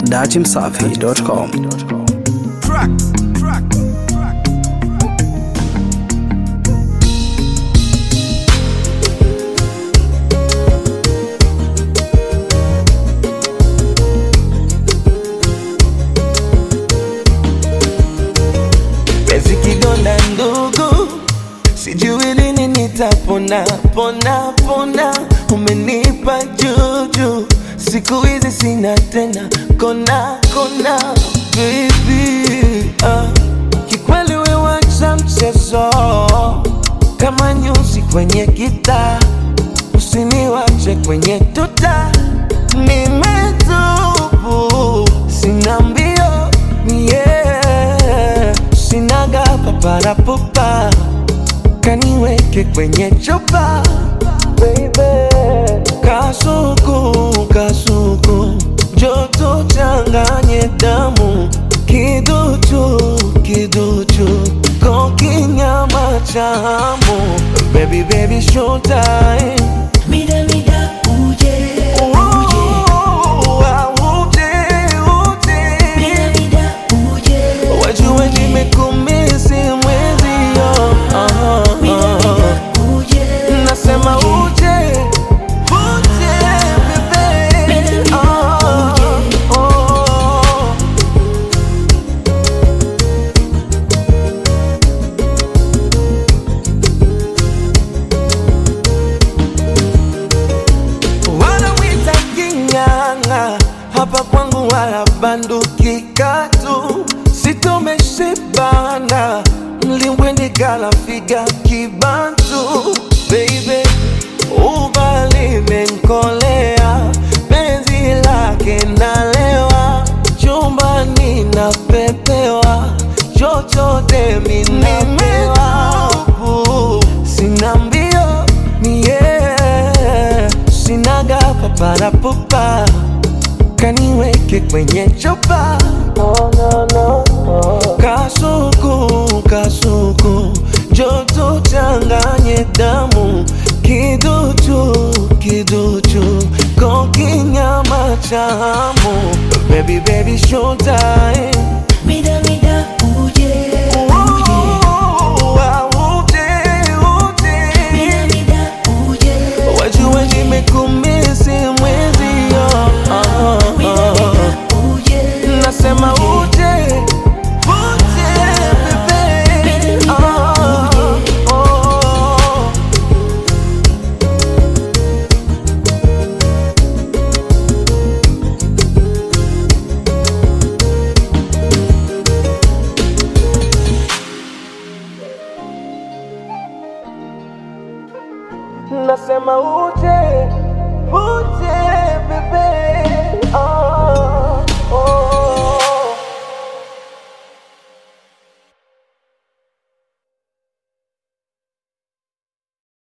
dachimsafi.com. Tracks, tracks, tracks. Penzi kidonda ndugu, sijui lini nitapona pona pona. Umenipa juju, siku hizi sina tena kona kona. Baby, ah, kikweli we wacha mchezo kama nyuzi kwenye kita, usiniwache kwenye tuta. Nimetubu, sina mbio yeah. Sinaga paparapupa, kaniweke kwenye chupa baby. Kasuku, kasuku, joto changanye damu, kiduchu, kiduchu, kokinyama chamu, baby baby showtime Mida mida uje uje Mida mida uje Wajua nimekumisi mwezio Mida mida uje Nasema uje Uje bebe Mida mida Ah, uje. oh. wanawita king'ang'a hapa kwangu wala banduki katu sitomeshibana mlimbwendi kala figa kibantu baby ubali menkolea penzi lake nalewa chumbani napepewa chochote minapewa sina mbio mie sinaga paparapupa kaniweke kwenye chupa kasuku kasuku joto changanye damu kiduchu kiduchu kokinyama chamu baby baby showtime Mida mida uje uje Mida mida uje Wajua nimekumisi mwezio Mida mida uje Nasema uje Uje bebe Ah, oh. Nasema uje Uje bebe